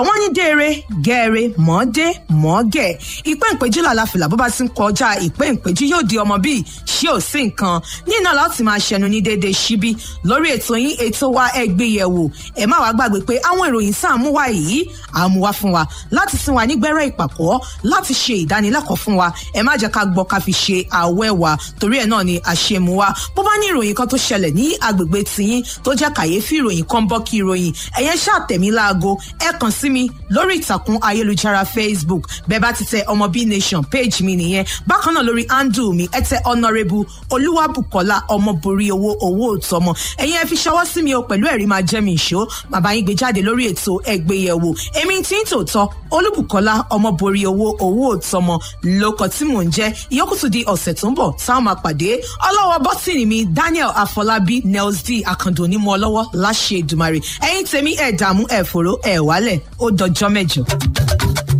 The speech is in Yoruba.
àwọn ní déere gẹ́ẹ̀rẹ́ mọ́ọ́dé mọ́ọ́gẹ̀ ìpẹ́ ìpéjú làlàfìlà bó bá ti ń kọjá ìpẹ́ ìpéjú yóò di ọmọ bíi ṣé ò sí nǹkan nínú láti máa ṣẹnu ní déédéé síbí lórí ètò yín ètò wa ẹgbẹ́ yẹ̀wò ẹ má wàá gbàgbé pé àwọn ìròyìn sáà mú wá yìí àmúwá fún wa láti sin wa nígbẹ́rẹ́ ìpàkọ́ láti ṣe ìdánilẹ́kọ̀ọ́ fún wa ẹ má jẹ́ ká gbọ́ ká fi ṣe àwẹ́ wa torí ẹ̀ náà ni àṣemú wa bó bá ní ìròyìn kan tó ṣẹlẹ̀ ní agbègbè tiyín tó jẹ́ kàyéfì ìròyìn kan bọ́ kí ìròyìn ẹ̀yẹn ṣàtẹ̀mí láago ẹ kàn sí mi lórí ìtàkùn ayélujára facebook bẹ́ẹ̀ bá ti tẹ ọmọ b nation page mi nìyẹn bákan náà lórí handle mi ẹ tẹ honourable olúwàbùkọ́lá ọmọborí owó owó òtọ́mọ ẹ̀yin ẹ fi ṣọwọ́ sí mi o pẹ̀lú ẹ̀rí máa jẹ́ mi ìṣó bàbá yín gbé jáde lórí ètò ẹgbẹ́yẹ̀wò èmi tí ń tòótọ́ olúbùkọ́lá ọmọborí owó owó òtọ́mọ lóko tí mò ń jẹ́ ìyókù tún di ọ̀sẹ̀ tó ń bọ̀ táwọn máa pàdé ọlọ́wọ́ bọ́tìnì mi daniel afọlábí nels d akando ní mọ́ ọlọ́wọ́ láṣẹ ìdùmarè ẹ̀yin tèmi ẹ̀ dààmú ẹ̀ fòró ẹ̀ wálẹ̀ ó dọjọ́ mẹ́jọ.